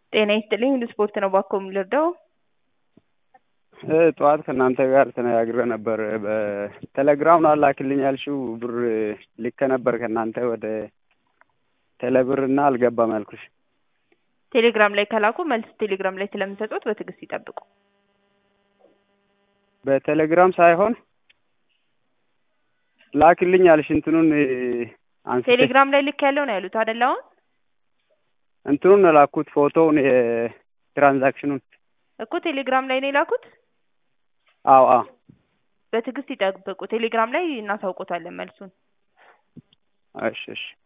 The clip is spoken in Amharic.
ጤና ይስጥልኝ ሁሉ ስፖርት ነው ባክዎ የምልርዳው? ጠዋት ከእናንተ ጋር ተነጋግሬ ነበር በቴሌግራም ነው ላክልኝ ያልሽው ብር ልኬ ነበር ከእናንተ ወደ ቴሌብር እና አልገባም ያልኩሽ። ቴሌግራም ላይ ከላኩ መልስ ቴሌግራም ላይ ስለምሰጡት በትዕግስት ይጠብቁ። በቴሌግራም ሳይሆን ላክልኝ ያልሽ እንትኑን አንስቼ ቴሌግራም ላይ ልክ ያለው ነው ያሉት አይደል? አሁን እንትኑን ነው ላኩት ፎቶውን የትራንዛክሽኑን እኮ ቴሌግራም ላይ ነው የላኩት። አዎ አዎ በትዕግስት ይጠብቁ። ቴሌግራም ላይ እናሳውቆታለን መልሱን። እሺ እሺ